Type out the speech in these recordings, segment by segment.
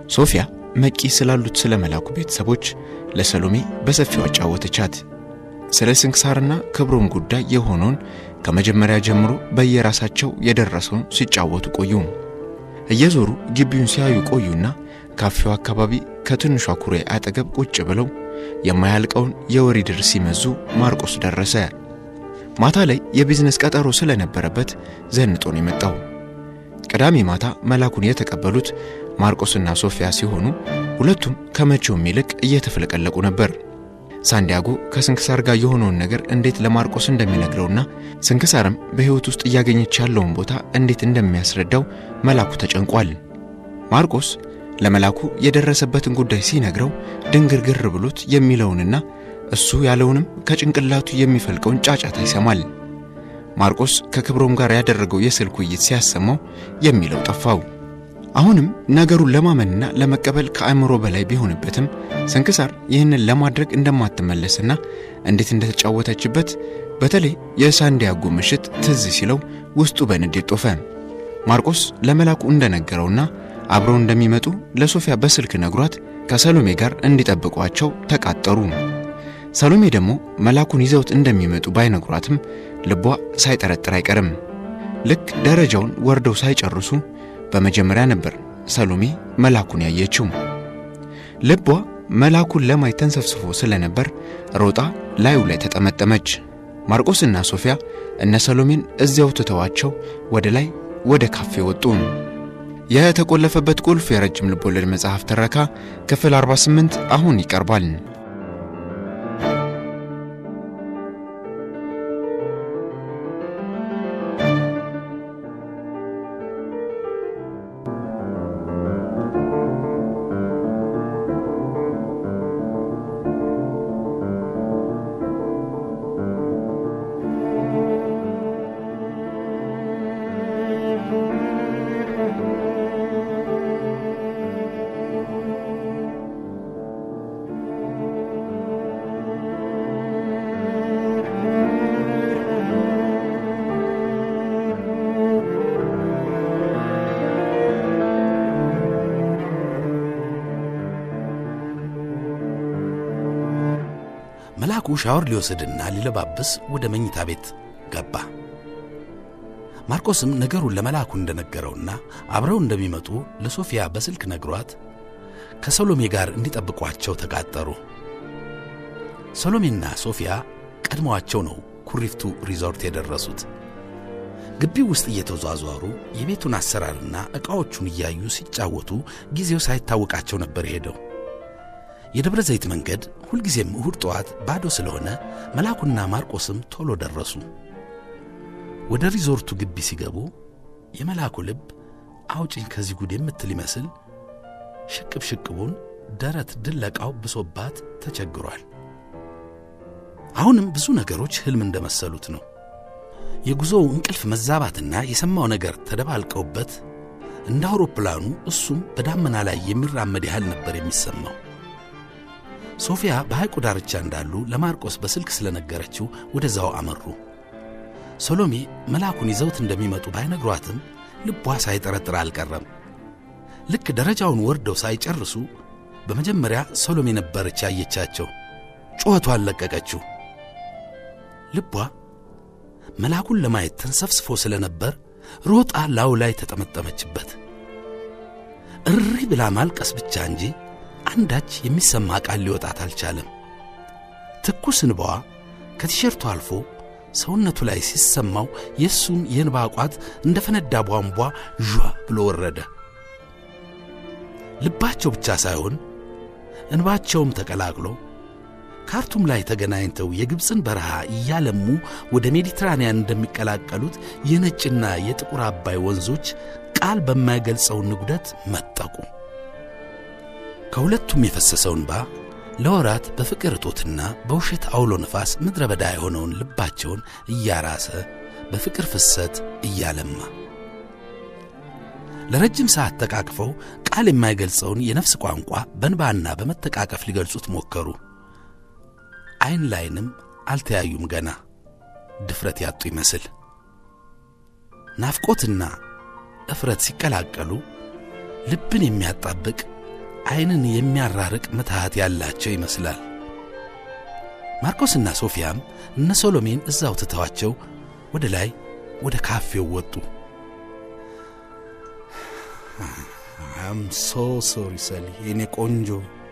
ሶፊያ መቂ ስላሉት ስለ መላኩ ቤተሰቦች ለሰሎሜ በሰፊው አጫወተቻት። ስለ ስንክሳርና ክብሩም ጉዳይ የሆነውን ከመጀመሪያ ጀምሮ በየራሳቸው የደረሰውን ሲጫወቱ ቆዩ። እየዞሩ ግቢውን ሲያዩ ቆዩና ካፌው አካባቢ ከትንሿ ኩሬ አጠገብ ቁጭ ብለው የማያልቀውን የወሪድር ሲመዙ ማርቆስ ደረሰ። ማታ ላይ የቢዝነስ ቀጠሮ ስለነበረበት ዘንጦ ነው የመጣው። ቅዳሜ ማታ መላኩን የተቀበሉት ማርቆስና ሶፊያ ሲሆኑ ሁለቱም ከመቼውም ይልቅ እየተፍለቀለቁ ነበር። ሳንዲያጎ ከስንክሳር ጋር የሆነውን ነገር እንዴት ለማርቆስ እንደሚነግረውና ስንክሳርም በሕይወት ውስጥ እያገኘች ያለውን ቦታ እንዴት እንደሚያስረዳው መላኩ ተጨንቋል። ማርቆስ ለመላኩ የደረሰበትን ጉዳይ ሲነግረው ድንግርግር ብሎት የሚለውንና እሱ ያለውንም ከጭንቅላቱ የሚፈልቀውን ጫጫታ ይሰማል። ማርቆስ ከክብሮም ጋር ያደረገው የስልክ ውይይት ሲያሰማው የሚለው ጠፋው። አሁንም ነገሩን ለማመንና ለመቀበል ከአእምሮ በላይ ቢሆንበትም ስንክሳር ይህንን ለማድረግ እንደማትመለስና እንዴት እንደተጫወተችበት በተለይ የሳንዲያጎ ምሽት ትዝ ሲለው ውስጡ በንዴት ጦፈ። ማርቆስ ለመላኩ እንደነገረውና አብረው እንደሚመጡ ለሶፊያ በስልክ ነግሯት ከሰሎሜ ጋር እንዲጠብቋቸው ተቃጠሩ። ሰሎሜ ደግሞ መላኩን ይዘውት እንደሚመጡ ባይነግሯትም ልቧ ሳይጠረጥር አይቀርም። ልክ ደረጃውን ወርደው ሳይጨርሱ በመጀመሪያ ነበር ሰሎሜ መላኩን ያየችው። ልቧ መላኩን ለማየት ተንሰፍስፎ ስለነበር ሮጣ ላዩ ላይ ተጠመጠመች። ማርቆስና ሶፊያ እነ ሰሎሜን እዚያው ትተዋቸው ወደ ላይ ወደ ካፌ ወጡ። የተቆለፈበት ቁልፍ የረጅም ልቦለድ መጽሐፍ ትረካ ክፍል 48 አሁን ይቀርባል። መልአኩ ሻወር ሊወስድና ሊለባብስ ወደ መኝታ ቤት ገባ። ማርቆስም ነገሩን ለመልአኩ እንደነገረውና አብረው እንደሚመጡ ለሶፊያ በስልክ ነግሯት ከሰሎሜ ጋር እንዲጠብቋቸው ተቃጠሩ። ሰሎሜና ሶፊያ ቀድመዋቸው ነው ኩሪፍቱ ሪዞርት የደረሱት። ግቢው ውስጥ እየተዟዟሩ የቤቱን አሰራርና ዕቃዎቹን እያዩ ሲጫወቱ ጊዜው ሳይታወቃቸው ነበር የሄደው። የደብረ ዘይት መንገድ ሁልጊዜም እሁድ ጠዋት ባዶ ስለሆነ መልአኩና ማርቆስም ቶሎ ደረሱ። ወደ ሪዞርቱ ግቢ ሲገቡ የመልአኩ ልብ አውጭኝ ከዚህ ጉድ የምትል ይመስል ሽቅብ ሽቅቡን ደረት ድለቃው ብሶባት ተቸግሯል። አሁንም ብዙ ነገሮች ሕልም እንደመሰሉት ነው። የጉዞው እንቅልፍ መዛባትና የሰማው ነገር ተደባልቀውበት እንደ አውሮፕላኑ እሱም በዳመና ላይ የሚራመድ ያህል ነበር የሚሰማው። ሶፊያ በሐይቁ ዳርቻ እንዳሉ ለማርቆስ በስልክ ስለነገረችው ወደዛው አመሩ። ሰሎሜ መልአኩን ይዘውት እንደሚመጡ ባይነግሯትም ልቧ ሳይጠረጥር አልቀረም። ልክ ደረጃውን ወርደው ሳይጨርሱ በመጀመሪያ ሰሎሜ ነበረች ያየቻቸው። ጩኸቷን ለቀቀችው። ልቧ መልአኩን ለማየት ተንሰፍስፎ ስለነበር ሮጣ ላዩ ላይ ተጠመጠመችበት። እሪ ብላ ማልቀስ ብቻ እንጂ አንዳች የሚሰማ ቃል ሊወጣት አልቻለም። ትኩስ እንባዋ ከቲሸርቱ አልፎ ሰውነቱ ላይ ሲሰማው የእሱም የእንባ ቋት እንደ ፈነዳ ቧንቧ ዣ ብሎ ወረደ። ልባቸው ብቻ ሳይሆን እንባቸውም ተቀላቅሎ ካርቱም ላይ ተገናኝተው የግብፅን በረሃ እያለሙ ወደ ሜዲትራንያን እንደሚቀላቀሉት የነጭና የጥቁር አባይ ወንዞች ቃል በማይገልጸው ንጉደት መጠቁ። ከሁለቱም የፈሰሰው እንባ ለወራት በፍቅር እጦትና በውሸት አውሎ ነፋስ ምድረ በዳ የሆነውን ልባቸውን እያራሰ በፍቅር ፍሰት እያለማ ለረጅም ሰዓት ተቃቅፈው ቃል የማይገልጸውን የነፍስ ቋንቋ በንባና በመተቃቀፍ ሊገልጹት ሞከሩ። ዐይን ላይንም አልተያዩም ገና ድፍረት ያጡ ይመስል ናፍቆትና እፍረት ሲቀላቀሉ ልብን የሚያጣብቅ ዐይንን የሚያራርቅ ምትሃት ያላቸው ይመስላል። ማርቆስና ሶፊያም እነ ሶሎሜን እዛው ትተዋቸው ወደ ላይ ወደ ካፌው ወጡ። አም ሶ ሶሪ ሰሊ የኔ ቆንጆ።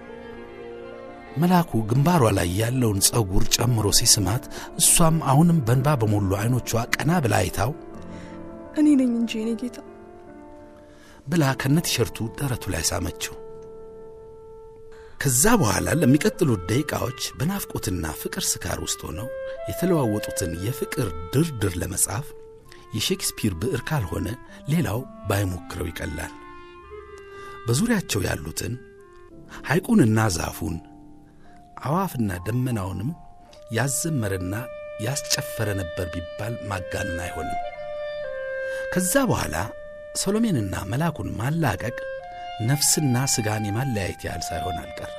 መልአኩ ግንባሯ ላይ ያለውን ጸጉር ጨምሮ ሲስማት እሷም አሁንም በንባ በሞሉ ዐይኖቿ ቀና ብላ አይታው እኔ ነኝ እንጂ የኔ ጌታ ብላ ከነ ቲሸርቱ ደረቱ ላይ ሳመችው። ከዛ በኋላ ለሚቀጥሉት ደቂቃዎች በናፍቆትና ፍቅር ስካር ውስጥ ሆነው የተለዋወጡትን የፍቅር ድርድር ለመጻፍ የሼክስፒር ብዕር ካልሆነ ሌላው ባይሞክረው ይቀላል። በዙሪያቸው ያሉትን ሐይቁንና ዛፉን አዋፍና ደመናውንም ያዘመረና ያስጨፈረ ነበር ቢባል ማጋነን አይሆንም። ከዛ በኋላ ሰሎሜንና መልአኩን ማላቀቅ ነፍስና ሥጋን የማለያየት ያህል ሳይሆን አልቀረም።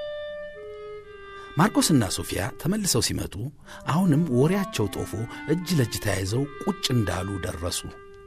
ማርቆስና ሶፊያ ተመልሰው ሲመጡ አሁንም ወሬያቸው ጦፎ እጅ ለእጅ ተያይዘው ቁጭ እንዳሉ ደረሱ።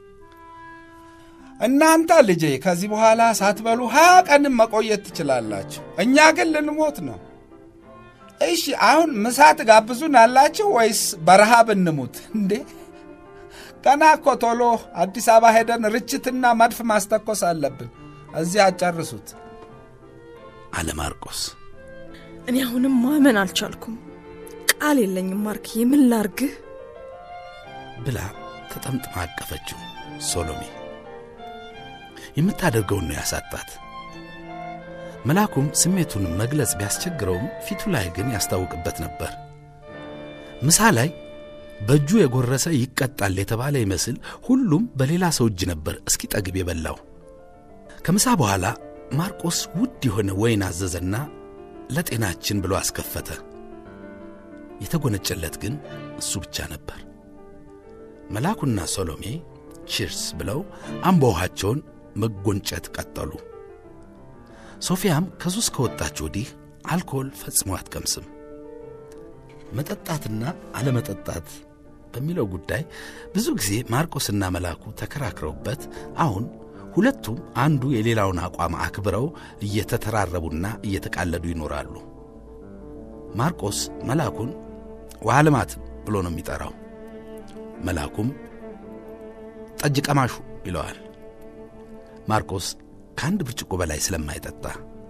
እናንተ ልጄ ከዚህ በኋላ ሳትበሉ ሀያ ቀንም መቆየት ትችላላችሁ። እኛ ግን ልንሞት ነው። እሺ አሁን ምሳ ትጋብዙን አላችሁ ወይስ በረሃብ እንሙት እንዴ? ገና እኮ ቶሎ አዲስ አበባ ሄደን ርችትና መድፍ ማስተኮስ አለብን። እዚህ አጨርሱት አለ ማርቆስ። እኔ አሁንም ማመን አልቻልኩም። ቃል የለኝም ማርክ፣ ምን ላርግህ ብላ ተጠምጥማ አቀፈችው። ሶሎሜ የምታደርገውን ነው ያሳጣት። መልአኩም ስሜቱን መግለጽ ቢያስቸግረውም ፊቱ ላይ ግን ያስታውቅበት ነበር። ምሳ ላይ በእጁ የጎረሰ ይቀጣል የተባለ ይመስል ሁሉም በሌላ ሰው እጅ ነበር እስኪ ጠግብ የበላው። ከምሳ በኋላ ማርቆስ ውድ የሆነ ወይን አዘዘና ለጤናችን ብሎ አስከፈተ። የተጎነጨለት ግን እሱ ብቻ ነበር። መልአኩና ሶሎሜ ቺርስ ብለው አምቦ ውሃቸውን መጎንጨት ቀጠሉ። ሶፊያም ከሱስ ከወጣች ወዲህ አልኮል ፈጽሞ አትቀምስም። መጠጣትና አለመጠጣት በሚለው ጉዳይ ብዙ ጊዜ ማርቆስና መልአኩ ተከራክረውበት አሁን ሁለቱም አንዱ የሌላውን አቋም አክብረው እየተተራረቡና እየተቃለዱ ይኖራሉ። ማርቆስ መልአኩን ውሃ ልማት ብሎ ነው የሚጠራው። መልአኩም ጠጅ ቀማሹ ይለዋል። ማርቆስ ከአንድ ብርጭቆ በላይ ስለማይጠጣ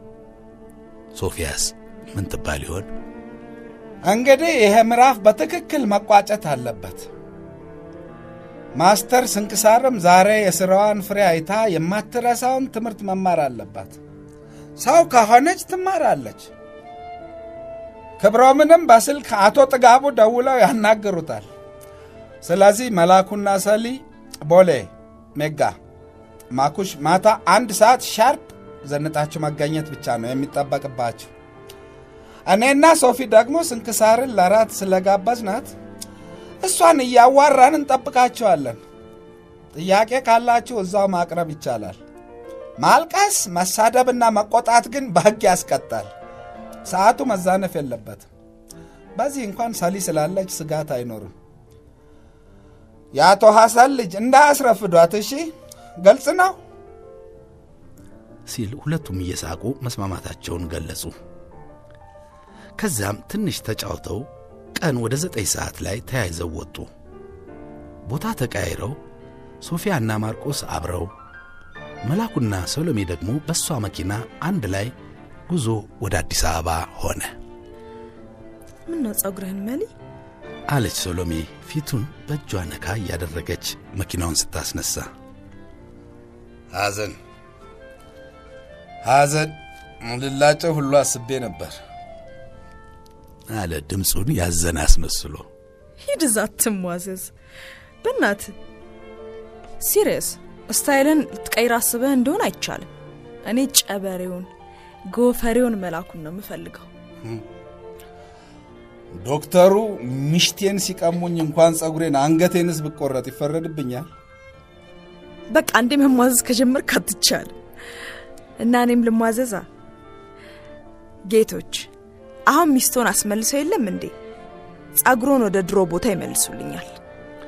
ሶፊያስ ምን ትባል ይሆን? እንግዲህ ይሄ ምዕራፍ በትክክል መቋጨት አለበት። ማስተር ስንክሳርም ዛሬ የሥራዋን ፍሬ አይታ የማትረሳውን ትምህርት መማር አለባት። ሰው ከሆነች ትማራለች። ክብሮምንም በስልክ አቶ ጥጋቡ ደውለው ያናግሩታል። ስለዚህ መላኩና ሰሊ ቦሌ ሜጋ ማኩሽ ማታ አንድ ሰዓት ሻርፕ ዘንጣችሁ መገኘት ብቻ ነው የሚጠበቅባችሁ። እኔና ሶፊ ደግሞ ስንክሳርን ለራት ስለጋበዝናት እሷን እያዋራን እንጠብቃችኋለን። ጥያቄ ካላችሁ እዛው ማቅረብ ይቻላል። ማልቀስ፣ መሳደብና መቆጣት ግን በሕግ ያስቀጣል። ሰዓቱ መዛነፍ የለበትም። በዚህ እንኳን ሰሊ ስላለች ስጋት አይኖርም። የአቶ ሐሰን ልጅ እንዳያስረፍዷት እሺ። ግልጽ ነው ሲል ሁለቱም እየሳቁ መስማማታቸውን ገለጹ። ከዚያም ትንሽ ተጫውተው ቀን ወደ ዘጠኝ ሰዓት ላይ ተያይዘው ወጡ። ቦታ ተቀያይረው ሶፊያና ማርቆስ አብረው፣ መላኩና ሰሎሜ ደግሞ በእሷ መኪና አንድ ላይ ጉዞ ወደ አዲስ አበባ ሆነ። ምነው ጸጉርህን መሊ አለች ሰሎሜ ፊቱን በእጇ ነካ እያደረገች መኪናውን ስታስነሳ። ሐዘን ሐዘን ልላጨው ሁሉ አስቤ ነበር አለ ድምፁን ያዘነ አስመስሎ። ሂድ እዛ ትሟዘዝ። በእናት ሲሪየስ ስታይልን ልትቀይር አስበህ እንደሆን አይቻልም። እኔ ጨበሬውን ጎፈሬውን መላኩን ነው የምፈልገው። ዶክተሩ ምሽቴን ሲቀሙኝ እንኳን ጸጉሬን አንገቴንስ ብቆረጥ ይፈረድብኛል። በቃ እንዴ መሟዘዝ ከጀመርክ አትቻልም። እና እኔም ልሟዘዛ። ጌቶች አሁን ሚስቶን አስመልሰው የለም እንዴ? ጸጉሮን ወደ ድሮ ቦታ ይመልሱልኛል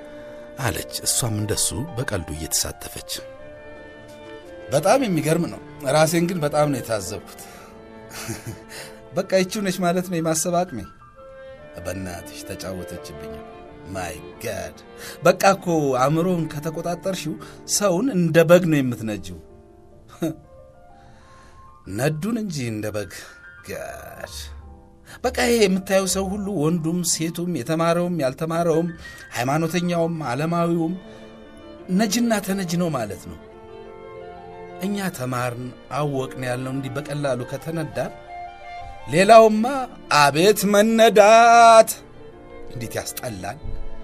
አለች እሷም እንደሱ በቀልዱ እየተሳተፈች። በጣም የሚገርም ነው። ራሴን ግን በጣም ነው የታዘብኩት። በቃ ይቺው ነች ማለት ነው የማሰብ አቅሜ። በእናትሽ ተጫወተችብኝ። ማይ ጋድ በቃ እኮ አእምሮን ከተቆጣጠርሽው ሰውን እንደ በግ ነው የምትነጂው። ነዱን እንጂ እንደ በግ ጋድ በቃ ይሄ የምታየው ሰው ሁሉ ወንዱም፣ ሴቱም፣ የተማረውም፣ ያልተማረውም፣ ሃይማኖተኛውም፣ ዓለማዊውም ነጅና ተነጅ ነው ማለት ነው። እኛ ተማርን አወቅን ያልነው እንዲህ በቀላሉ ከተነዳን፣ ሌላውማ አቤት መነዳት እንዴት ያስጠላል።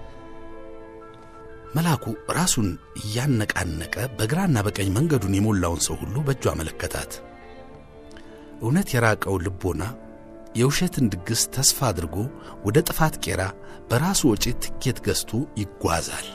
መልአኩ ራሱን እያነቃነቀ በግራና በቀኝ መንገዱን የሞላውን ሰው ሁሉ በእጁ አመለከታት። እውነት የራቀው ልቦና የውሸትን ድግስ ተስፋ አድርጎ ወደ ጥፋት ቄራ በራሱ ወጪ ትኬት ገዝቶ ይጓዛል።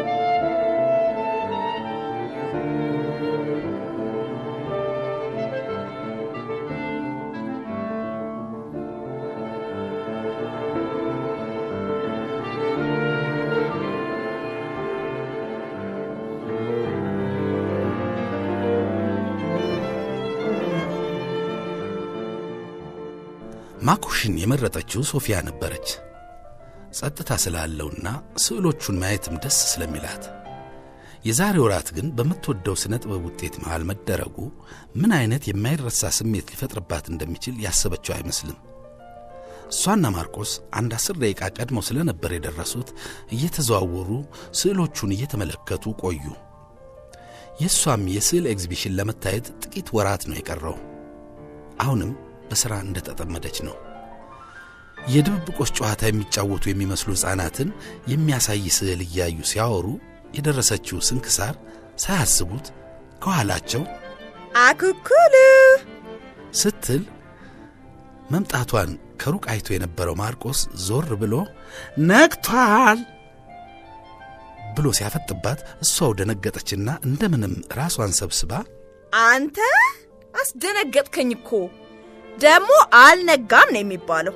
ማኩሽን የመረጠችው ሶፊያ ነበረች። ጸጥታ ስላለውና ስዕሎቹን ማየትም ደስ ስለሚላት። የዛሬ ወራት ግን በምትወደው ሥነ ጥበብ ውጤት መሃል መደረጉ ምን አይነት የማይረሳ ስሜት ሊፈጥርባት እንደሚችል ያሰበችው አይመስልም። እሷና ማርቆስ አንድ አስር ደቂቃ ቀድመው ስለነበር የደረሱት እየተዘዋወሩ ስዕሎቹን እየተመለከቱ ቆዩ። የእሷም የስዕል ኤግዚቢሽን ለመታየት ጥቂት ወራት ነው የቀረው። አሁንም በሥራ እንደተጠመደች ነው። የድብብቆች ጨዋታ የሚጫወቱ የሚመስሉ ሕፃናትን የሚያሳይ ስዕል እያዩ ሲያወሩ የደረሰችው ስንክሳር ሳያስቡት ከኋላቸው አኩኩሉ ስትል መምጣቷን ከሩቅ አይቶ የነበረው ማርቆስ ዞር ብሎ ነግቷል ብሎ ሲያፈጥባት እሷው ደነገጠችና እንደምንም ራሷን ሰብስባ አንተ አስደነገጥከኝ እኮ ደግሞ አልነጋም ነው የሚባለው።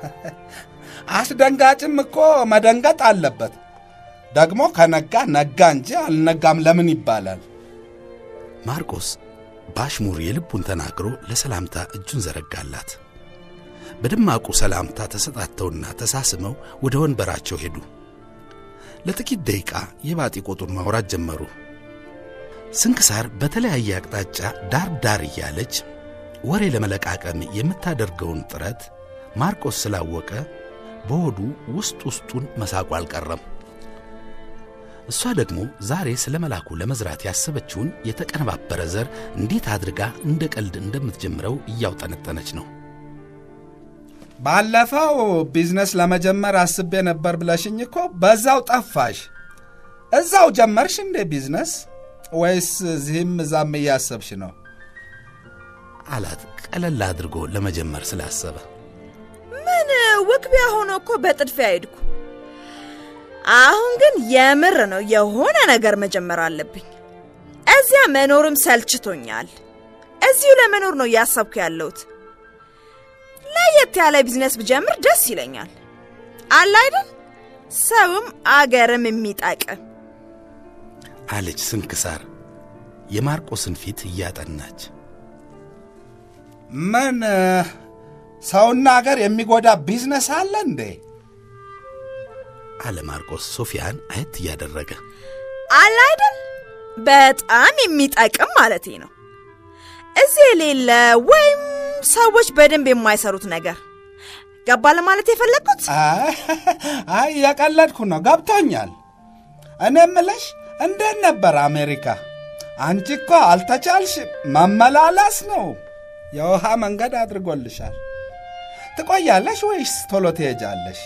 አስደንጋጭም እኮ መደንገጥ አለበት። ደግሞ ከነጋ ነጋ እንጂ አልነጋም ለምን ይባላል? ማርቆስ ባሽሙር የልቡን ተናግሮ ለሰላምታ እጁን ዘረጋላት። በደማቁ ሰላምታ ተሰጣተውና ተሳስመው ወደ ወንበራቸው ሄዱ። ለጥቂት ደቂቃ የባጢ ቆጡን ማውራት ጀመሩ። ስንክሳር በተለያየ አቅጣጫ ዳር ዳር እያለች ወሬ ለመለቃቀም የምታደርገውን ጥረት ማርቆስ ስላወቀ በሆዱ ውስጥ ውስጡን መሳቁ አልቀረም። እሷ ደግሞ ዛሬ ስለ መላኩ ለመዝራት ያሰበችውን የተቀነባበረ ዘር እንዴት አድርጋ እንደ ቀልድ እንደምትጀምረው እያውጠነጠነች ነው። ባለፈው ቢዝነስ ለመጀመር አስቤ ነበር ብለሽኝ እኮ በዛው ጠፋሽ። እዛው ጀመርሽ እንዴ ቢዝነስ ወይስ እዚህም እዛም እያሰብሽ ነው? አላት ቀለል አድርጎ ለመጀመር ስላሰበ። ምን ውክቢያ ሆኖ እኮ በጥድፊያ ሄድኩ። አሁን ግን የምር ነው የሆነ ነገር መጀመር አለብኝ። እዚያ መኖርም ሰልችቶኛል። እዚሁ ለመኖር ነው እያሰብኩ ያለሁት። ለየት ያለ ቢዝነስ ብጀምር ደስ ይለኛል። አለ አይደል? ሰውም አገርም የሚጠቅም አለች ስንክሳር የማርቆስን ፊት እያጠናች። ምን ሰውና አገር የሚጎዳ ቢዝነስ አለ እንዴ? አለ ማርቆስ ሶፊያን አየት እያደረገ። አለ አይደል? በጣም የሚጠቅም ማለቴ ነው። እዚህ የሌለ ወይም ሰዎች በደንብ የማይሰሩት ነገር ገባ ለማለት የፈለግኩት። አይ የቀለድኩ ነው፣ ገብቶኛል። እኔ እምልሽ እንዴት ነበር አሜሪካ? አንቺ እኮ አልተቻልሽ፣ መመላላስ ነው። የውሃ መንገድ አድርጎልሻል። ትቆያለሽ ወይስ ቶሎ ትሄጃለሽ?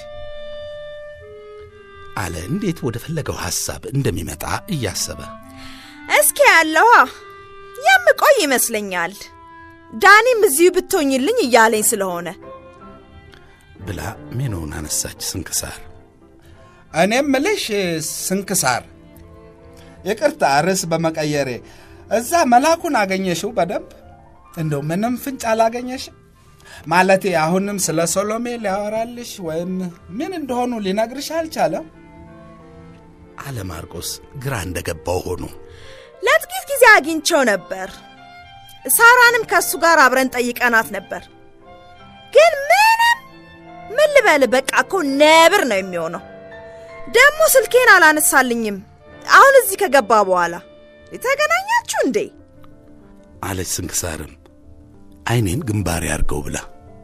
አለ እንዴት ወደ ፈለገው ሐሳብ እንደሚመጣ እያሰበ። እስኪ ያለዋ የምቆይ ይመስለኛል። ዳኒም እዚሁ ብትሆኝልኝ እያለኝ ስለሆነ ብላ ሜኖውን አነሳች ስንክሳር። እኔ እምልሽ ስንክሳር፣ ይቅርታ ርዕስ በመቀየሬ እዛ መላኩን አገኘሽው በደንብ? እንደው ምንም ፍንጭ አላገኘሽም? ማለቴ አሁንም ስለ ሶሎሜ ሊያወራልሽ ወይም ምን እንደሆኑ ሊነግርሽ አልቻለም? አለ ማርቆስ ግራ እንደገባው ሆኖ። ለጥቂት ጊዜ አግኝቸው ነበር። ሳራንም ከእሱ ጋር አብረን ጠይቀናት ነበር። ግን ምንም ምን ልበል፣ በቃ እኮ ነብር ነው የሚሆነው። ደግሞ ስልኬን አላነሳልኝም። አሁን እዚህ ከገባ በኋላ የተገናኛችሁ እንዴ? አለች ስንክሳርም አይኔን ግንባሬ አድርገው ብላ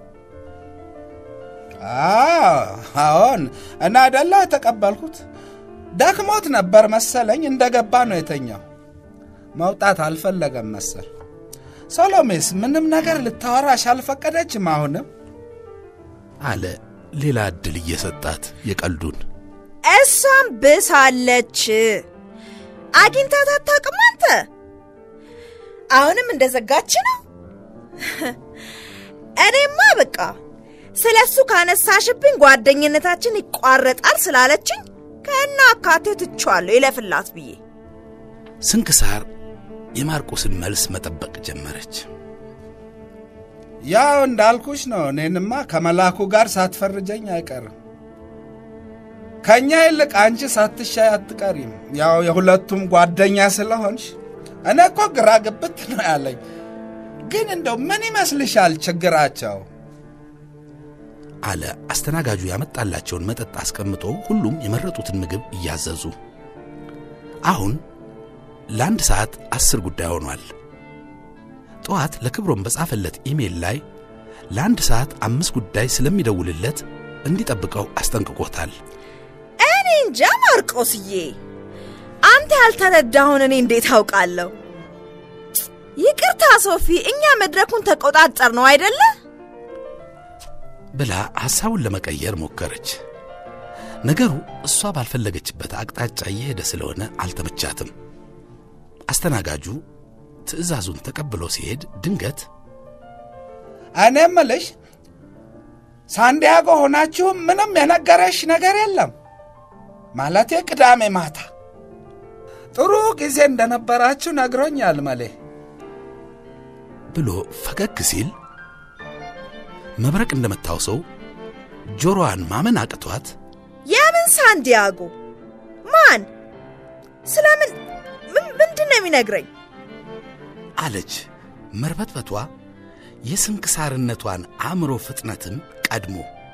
አዎን እና አደላ የተቀበልኩት ደክሞት ነበር መሰለኝ። እንደገባ ነው የተኛው። መውጣት አልፈለገም መሰል። ሶሎሜስ ምንም ነገር ልታወራሽ አልፈቀደችም። አሁንም አለ ሌላ ዕድል እየሰጣት የቀልዱን እሷም ብሳለች። አግኝታት አታውቅም አንተ? አሁንም እንደዘጋች ነው። እኔማ በቃ ስለ እሱ ካነሳሽብኝ ጓደኝነታችን ይቋረጣል ስላለችኝ ከና አካቴው ትቼዋለሁ ይለፍላት ብዬ ስንክሳር የማርቆስን መልስ መጠበቅ ጀመረች። ያው እንዳልኩሽ ነው። እኔንማ ከመላኩ ጋር ሳትፈርጀኝ አይቀርም። ከእኛ ይልቅ አንቺ ሳትሻይ አትቀሪም። ያው የሁለቱም ጓደኛ ስለሆንሽ እኔ እኮ ግራ ግብት ነው ያለኝ። ግን እንደው ምን ይመስልሻል ችግራቸው? አለ አስተናጋጁ ያመጣላቸውን መጠጥ አስቀምጦ ሁሉም የመረጡትን ምግብ እያዘዙ። አሁን ለአንድ ሰዓት አስር ጉዳይ ሆኗል። ጠዋት ለክብሮም በጻፈለት ኢሜል ላይ ለአንድ ሰዓት አምስት ጉዳይ ስለሚደውልለት እንዲጠብቀው አስጠንቅቆታል። እኔ እንጃ ማርቆስዬ፣ አንተ ያልተረዳሁን እኔ እንዴት አውቃለሁ? ይቅርታ ሶፊ፣ እኛ መድረኩን ተቆጣጠር ነው አይደለ? ብላ ሐሳቡን ለመቀየር ሞከረች። ነገሩ እሷ ባልፈለገችበት አቅጣጫ እየሄደ ስለሆነ አልተመቻትም። አስተናጋጁ ትዕዛዙን ተቀብሎ ሲሄድ ድንገት እኔ እምልሽ ሳንዲያጎ ሆናችሁም ምንም የነገረሽ ነገር የለም? ማለቴ ቅዳሜ ማታ ጥሩ ጊዜ እንደነበራችሁ ነግሮኛል መሌ ብሎ ፈገግ ሲል መብረቅ እንደመታው ሰው ጆሮዋን ማመን አቅቷት የምን ሳንዲያጎ? ማን? ስለምን? ምንድን ነው የሚነግረኝ? አለች። መርበትበቷ የስንክሳርነቷን አእምሮ ፍጥነትም ቀድሞ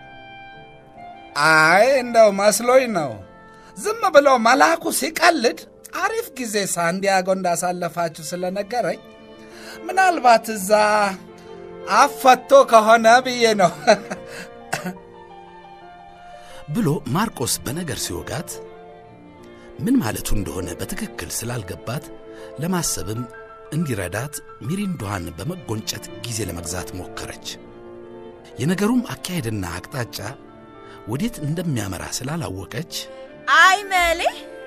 አይ እንደው መስሎኝ ነው። ዝም ብሎ መልአኩ ሲቀልድ አሪፍ ጊዜ ሳንዲያጎ እንዳሳለፋችሁ ስለነገረኝ ምናልባት እዛ አፈቶ ከሆነ ብዬ ነው ብሎ ማርቆስ በነገር ሲወጋት ምን ማለቱ እንደሆነ በትክክል ስላልገባት ለማሰብም እንዲረዳት ሚሪንዷን በመጎንጨት ጊዜ ለመግዛት ሞከረች። የነገሩም አካሄድና አቅጣጫ ወዴት እንደሚያመራ ስላላወቀች አይ መሌ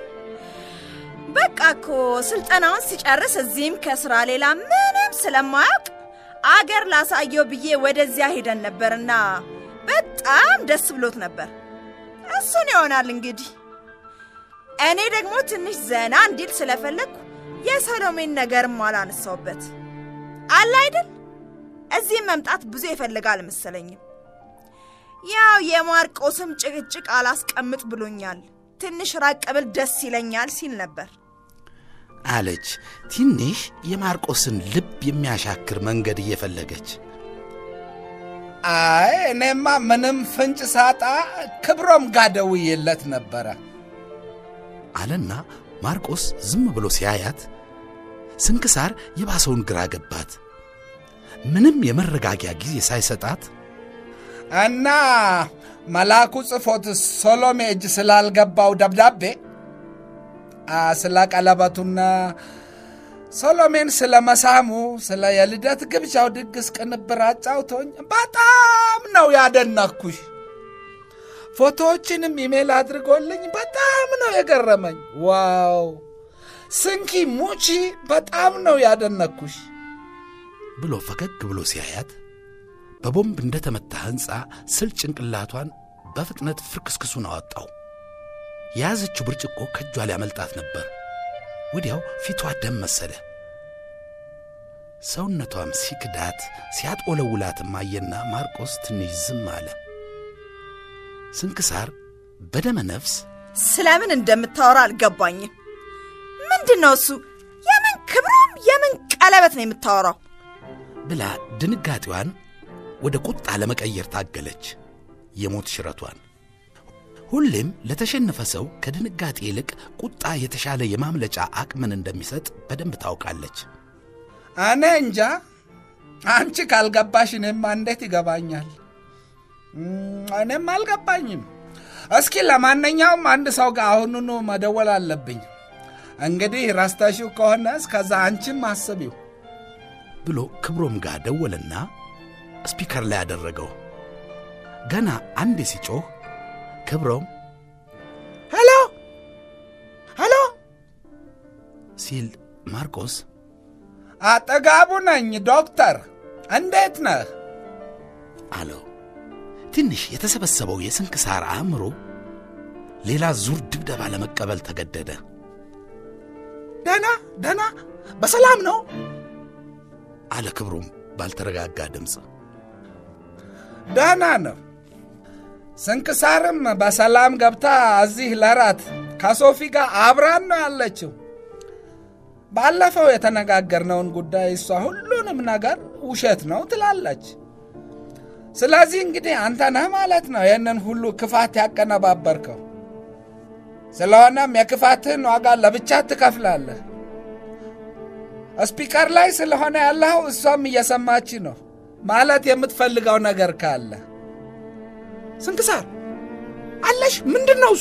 በቃ እኮ ስልጠናውን ሲጨርስ እዚህም ከስራ ሌላ ምንም ስለማያውቅ አገር ላሳየው ብዬ ወደዚያ ሄደን ነበርና በጣም ደስ ብሎት ነበር። እሱን ይሆናል እንግዲህ። እኔ ደግሞ ትንሽ ዘና እንዲል ስለፈለግኩ የሰሎሜን ነገርም አላነሳውበት አለ አይደል። እዚህም መምጣት ብዙ ይፈልጋል መሰለኝም። ያው የማርቆስም ጭቅጭቅ አላስቀምጥ ብሎኛል። ትንሽ ራቅ ብል ደስ ይለኛል ሲል ነበር አለች ትንሽ የማርቆስን ልብ የሚያሻክር መንገድ እየፈለገች። አይ እኔማ ምንም ፍንጭ ሳጣ ክብሮም ጋር ደውዬለት ነበረ አለና ማርቆስ ዝም ብሎ ሲያያት ስንክሳር የባሰውን ግራ ገባት። ምንም የመረጋጊያ ጊዜ ሳይሰጣት እና መልአኩ ጽፎት ሶሎሜ እጅ ስላልገባው ደብዳቤ ስለ ቀለበቱና ሶሎሜን ስለ መሳሙ ስለ የልደት ግብዣው ድግስ ቅንብር አጫውቶኝ በጣም ነው ያደነኩሽ። ፎቶዎችንም ኢሜል አድርጎልኝ በጣም ነው የገረመኝ። ዋው ስንኪ ሙቺ በጣም ነው ያደነኩሽ ብሎ ፈገግ ብሎ ሲያያት በቦምብ እንደተመታ ሕንፃ ስል ጭንቅላቷን በፍጥነት ፍርክስክሱን አወጣው። የያዘችው ብርጭቆ ከእጇ ሊያመልጣት ነበር። ወዲያው ፊቷ ደም መሰለ። ሰውነቷም ሲክዳት ሲያጦለውላትም አየና ማርቆስ ትንሽ ዝም አለ። ስንክሳር በደመ ነፍስ ስለምን እንደምታወራ አልገባኝም። ምንድን ነው እሱ? የምን ክብሮም የምን ቀለበት ነው የምታወራው? ብላ ድንጋጤዋን ወደ ቁጣ ለመቀየር ታገለች። የሞት ሽረቷን ሁሌም ለተሸነፈ ሰው ከድንጋጤ ይልቅ ቁጣ የተሻለ የማምለጫ አቅምን እንደሚሰጥ በደንብ ታውቃለች። እኔ እንጃ፣ አንቺ ካልገባሽ እኔማ እንዴት ይገባኛል? እኔም አልገባኝም። እስኪ ለማንኛውም አንድ ሰው ጋር አሁኑኑ መደወል አለብኝ። እንግዲህ ረስተሽው ከሆነ እስከዛ አንቺም አስቢው ብሎ ክብሮም ጋር ደወለና ስፒከር ላይ አደረገው። ገና አንዴ ሲጮህ ክብሮም ሄሎ ሄሎ ሲል ማርቆስ አጠጋቡ ነኝ ዶክተር፣ እንዴት ነህ አለው። ትንሽ የተሰበሰበው የስንክሳር አእምሮ ሌላ ዙር ድብደባ ለመቀበል ተገደደ። ደና ደና፣ በሰላም ነው አለ ክብሮም ባልተረጋጋ ድምፅ። ደህና ነው። ስንክሳርም በሰላም ገብታ እዚህ ለራት ከሶፊ ጋር አብራን ነው ያለችው። ባለፈው የተነጋገርነውን ጉዳይ እሷ ሁሉንም ነገር ውሸት ነው ትላለች። ስለዚህ እንግዲህ አንተ ነህ ማለት ነው ይህንን ሁሉ ክፋት ያቀነባበርከው። ስለሆነም የክፋትህን ዋጋ ለብቻ ትከፍላለህ። ስፒከር ላይ ስለሆነ ያለኸው እሷም እየሰማች ነው ማለት የምትፈልገው ነገር ካለ ስንክሳር አለሽ? ምንድን ነው እሱ?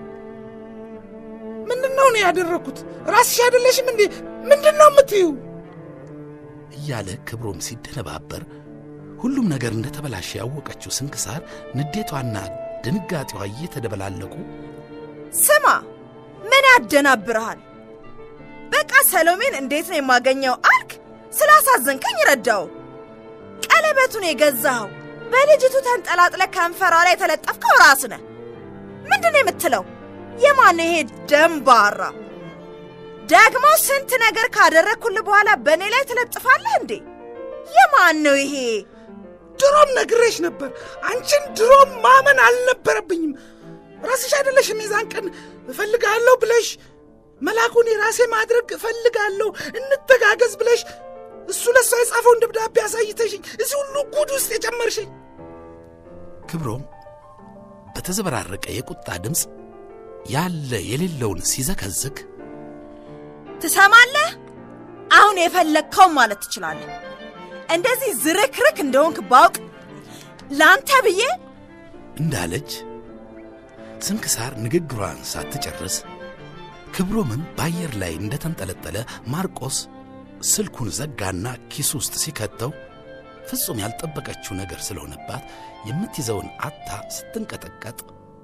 ምንድን ነው እኔ ያደረግኩት? ራስሽ አይደለሽም እንዴ? ምንድን ነው የምትዩ? እያለ ክብሮም ሲደነባበር ሁሉም ነገር እንደተበላሸ ያወቀችው ስንክሳር ንዴቷና ድንጋጤዋ እየተደበላለቁ ስማ፣ ምን ያደናብርሃል? በቃ ሰሎሜን እንዴት ነው የማገኘው አልክ? ስላሳዘንከኝ ረዳው። ቀለበቱን የገዛኸው በልጅቱ ተንጠላጥለ ከንፈሯ ላይ የተለጠፍከው ራስ ነህ። ምንድን ነው የምትለው? የማን ይሄ ደንባራ? ደግሞ ስንት ነገር ካደረግኩልህ በኋላ በእኔ ላይ ትለጥፋለህ እንዴ? የማን ነው ይሄ? ድሮም ነግሬሽ ነበር። አንቺን ድሮም ማመን አልነበረብኝም። ራስሽ አይደለሽም የዛን ቀን እፈልጋለሁ ብለሽ መላኩን የራሴ ማድረግ እፈልጋለሁ እንተጋገዝ ብለሽ እሱ ለሷ የጻፈውን ደብዳቤ አሳይተሽኝ እዚህ ሁሉ ጉድ ውስጥ የጨመርሽኝ። ክብሮም በተዘበራረቀ የቁጣ ድምፅ ያለ የሌለውን ሲዘከዝክ ትሰማለህ? አሁን የፈለግከው ማለት ትችላለህ። እንደዚህ ዝርክርክ እንደሆንክ ባውቅ ለአንተ ብዬ እንዳለች ስንክሳር ንግግሯን ሳትጨርስ ክብሮምም በአየር ላይ እንደተንጠለጠለ ማርቆስ ስልኩን ዘጋና ኪሱ ውስጥ ሲከተው ፍጹም ያልጠበቀችው ነገር ስለሆነባት የምትይዘውን አታ ስትንቀጠቀጥ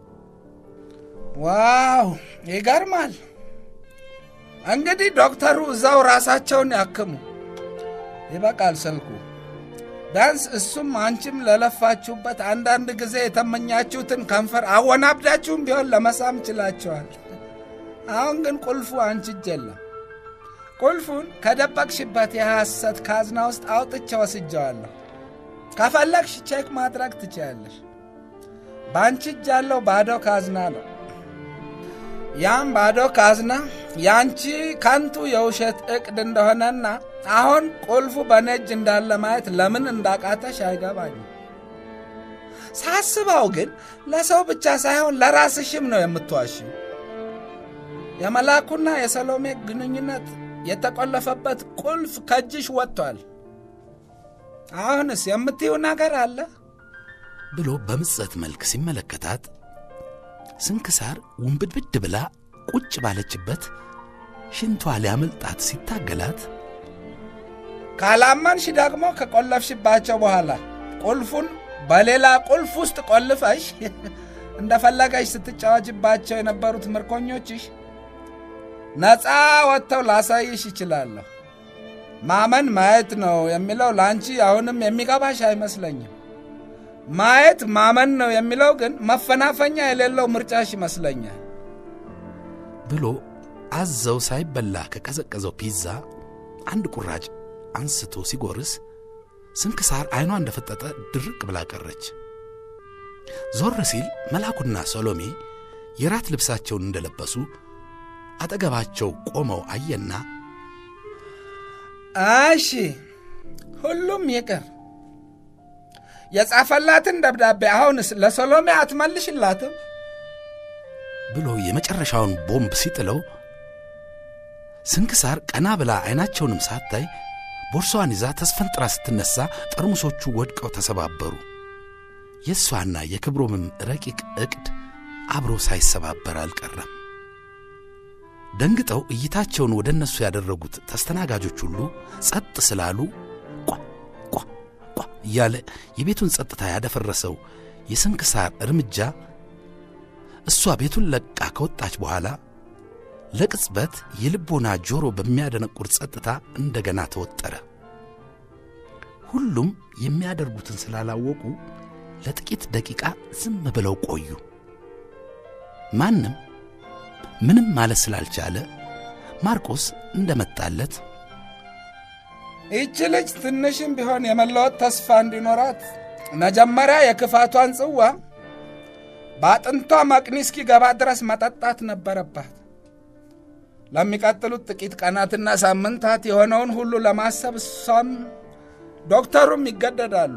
ዋው ይገርማል። እንግዲህ ዶክተሩ እዛው ራሳቸውን ያክሙ። ይበቃል ስልኩ። ቢያንስ እሱም አንቺም ለለፋችሁበት አንዳንድ ጊዜ የተመኛችሁትን ከንፈር አወናብዳችሁም ቢሆን ለመሳም ችላችኋል። አሁን ግን ቁልፉ አንቺ እጅ የለም። ቁልፉን ከደበቅሽበት የሐሰት ካዝና ውስጥ አውጥቼ ወስጀዋለሁ። ከፈለግሽ ቼክ ማድረግ ትችያለሽ። በአንቺ እጅ ያለው ባዶ ካዝና ነው። ያም ባዶ ካዝና የአንቺ ከንቱ የውሸት ዕቅድ እንደሆነና አሁን ቁልፉ በእኔ እጅ እንዳለ ማየት ለምን እንዳቃተሽ አይገባኝም። ሳስበው ግን ለሰው ብቻ ሳይሆን ለራስሽም ነው የምትዋሽው። የመላኩና የሰሎሜ ግንኙነት የተቆለፈበት ቁልፍ ከእጅሽ ወጥቷል። አሁንስ የምትይው ነገር አለ? ብሎ በምጸት መልክ ሲመለከታት ስንክሳር ውንብድብድ ብላ ቁጭ ባለችበት ሽንቷ ሊያመልጣት ሲታገላት ካላመንሽ ደግሞ ከቆለፍሽባቸው በኋላ ቁልፉን በሌላ ቁልፍ ውስጥ ቆልፈሽ እንደፈለገሽ ስትጫወችባቸው የነበሩት ምርኮኞችሽ ነፃ ወጥተው ላሳይሽ ይችላለሁ። ማመን ማየት ነው የሚለው ለአንቺ አሁንም የሚገባሽ አይመስለኝም። ማየት ማመን ነው የሚለው ግን መፈናፈኛ የሌለው ምርጫሽ ይመስለኛል። ብሎ አዘው ሳይበላ ከቀዘቀዘው ፒዛ አንድ ቁራጭ አንስቶ ሲጎርስ ስንክሳር ዐይኗ እንደፈጠጠ ድርቅ ብላ ቀረች። ዞር ሲል መላኩና ሰሎሜ የራት ልብሳቸውን እንደለበሱ አጠገባቸው ቆመው አየና እሺ ሁሉም ይቅር። የጻፈላትን ደብዳቤ አሁንስ ለሰሎሜ አትመልሽላትም? ብሎ የመጨረሻውን ቦምብ ሲጥለው ስንክሳር ቀና ብላ ዐይናቸውንም ሳታይ ቦርሳዋን ይዛ ተስፈንጥራ ስትነሣ ጠርሙሶቹ ወድቀው ተሰባበሩ። የእሷና የክብሮምም ረቂቅ ዕቅድ አብሮ ሳይሰባበር አልቀረም። ደንግጠው እይታቸውን ወደ እነሱ ያደረጉት ተስተናጋጆች ሁሉ ጸጥ ስላሉ ቋ ቋ ቋ እያለ የቤቱን ጸጥታ ያደፈረሰው የስንክሳር እርምጃ እሷ ቤቱን ለቃ ከወጣች በኋላ ለቅጽበት የልቦና ጆሮ በሚያደነቁር ጸጥታ እንደገና ተወጠረ። ሁሉም የሚያደርጉትን ስላላወቁ ለጥቂት ደቂቃ ዝም ብለው ቆዩ። ማንም ምንም ማለት ስላልቻለ ማርቆስ እንደመጣለት ይህች ልጅ ትንሽም ቢሆን የመለወጥ ተስፋ እንዲኖራት መጀመሪያ የክፋቷን ጽዋ በአጥንቷ መቅኒ እስኪገባ ድረስ መጠጣት ነበረባት። ለሚቀጥሉት ጥቂት ቀናትና ሳምንታት የሆነውን ሁሉ ለማሰብ እሷም ዶክተሩም ይገደዳሉ።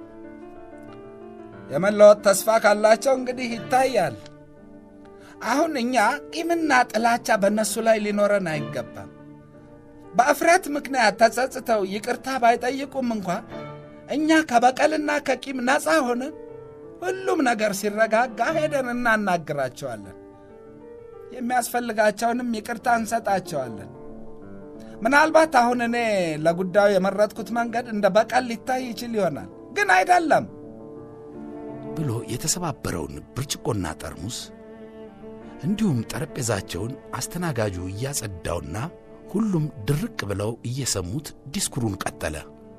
የመለወጥ ተስፋ ካላቸው እንግዲህ ይታያል። አሁን እኛ ቂምና ጥላቻ በእነሱ ላይ ሊኖረን አይገባም። በእፍረት ምክንያት ተጸጽተው ይቅርታ ባይጠይቁም እንኳ እኛ ከበቀልና ከቂም ነፃ ሆነን ሁሉም ነገር ሲረጋጋ ሄደን እናናግራቸዋለን። የሚያስፈልጋቸውንም ይቅርታ እንሰጣቸዋለን። ምናልባት አሁን እኔ ለጉዳዩ የመረጥኩት መንገድ እንደ በቀል ሊታይ ይችል ይሆናል፣ ግን አይደለም ብሎ የተሰባበረውን ብርጭቆና ጠርሙስ እንዲሁም ጠረጴዛቸውን አስተናጋጁ እያጸዳውና ሁሉም ድርቅ ብለው እየሰሙት ዲስኩሩን ቀጠለ።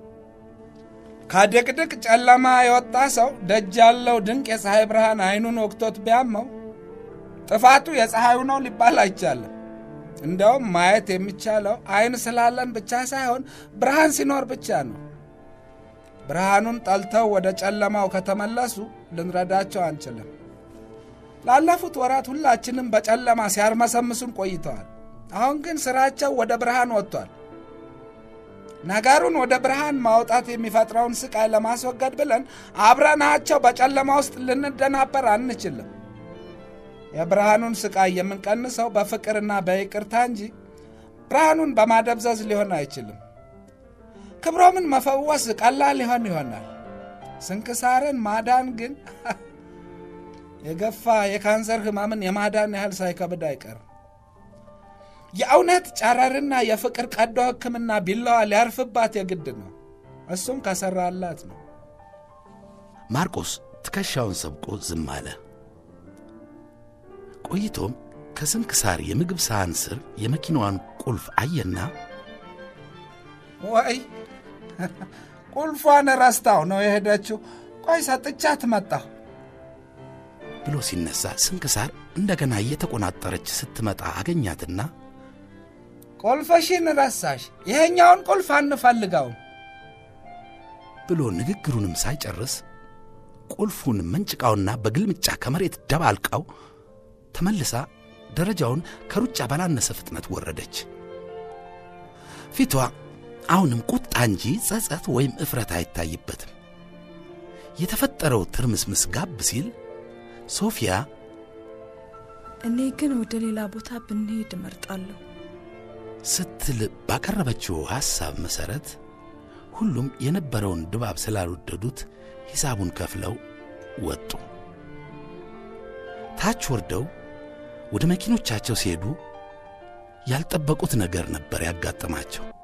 ከድቅድቅ ጨለማ የወጣ ሰው ደጅ ያለው ድንቅ የፀሐይ ብርሃን አይኑን ወቅቶት ቢያመው ጥፋቱ የፀሐዩ ነው ሊባል አይቻልም። እንዲያውም ማየት የሚቻለው አይን ስላለን ብቻ ሳይሆን ብርሃን ሲኖር ብቻ ነው። ብርሃኑን ጠልተው ወደ ጨለማው ከተመለሱ ልንረዳቸው አንችልም። ላለፉት ወራት ሁላችንም በጨለማ ሲያርመሰምሱን ቆይተዋል። አሁን ግን ሥራቸው ወደ ብርሃን ወጥቷል። ነገሩን ወደ ብርሃን ማውጣት የሚፈጥረውን ስቃይ ለማስወገድ ብለን አብረናቸው በጨለማ ውስጥ ልንደናበር አንችልም። የብርሃኑን ስቃይ የምንቀንሰው በፍቅርና በይቅርታ እንጂ ብርሃኑን በማደብዘዝ ሊሆን አይችልም። ክብሮምን መፈወስ ቀላል ሊሆን ይሆናል። ስንክሳርን ማዳን ግን የገፋ የካንሰር ሕመምን የማዳን ያህል ሳይከብድ አይቀርም። የእውነት ጨረርና የፍቅር ቀዶ ሕክምና ቢላዋ ሊያርፍባት የግድ ነው። እሱም ከሠራላት ነው። ማርቆስ ትከሻውን ሰብቆ ዝም አለ። ቆይቶም ከስንክሳር የምግብ ሳህን ስር የመኪናዋን ቁልፍ አየና ወይ ቁልፏን ረስታው ነው የሄደችው። ቆይ ሰጥቻት መጣሁ ብሎ ሲነሳ ስንክሳር እንደገና እየተቆናጠረች ስትመጣ አገኛትና ቁልፍሽን ረሳሽ፣ ይሄኛውን ቁልፍ አንፈልገውም ብሎ ንግግሩንም ሳይጨርስ ቁልፉን መንጭቃውና በግልምጫ ከመሬት ደባልቃው ተመልሳ ደረጃውን ከሩጫ ባላነሰ ፍጥነት ወረደች። ፊቷ አሁንም ቁጣ እንጂ ጸጸት ወይም እፍረት አይታይበትም። የተፈጠረው ትርምስምስ ጋብ ሲል ሶፊያ እኔ ግን ወደ ሌላ ቦታ ብንሄድ እመርጣለሁ ስትል ባቀረበችው ሐሳብ መሠረት ሁሉም የነበረውን ድባብ ስላልወደዱት ሂሳቡን ከፍለው ወጡ። ታች ወርደው ወደ መኪኖቻቸው ሲሄዱ ያልጠበቁት ነገር ነበር ያጋጠማቸው።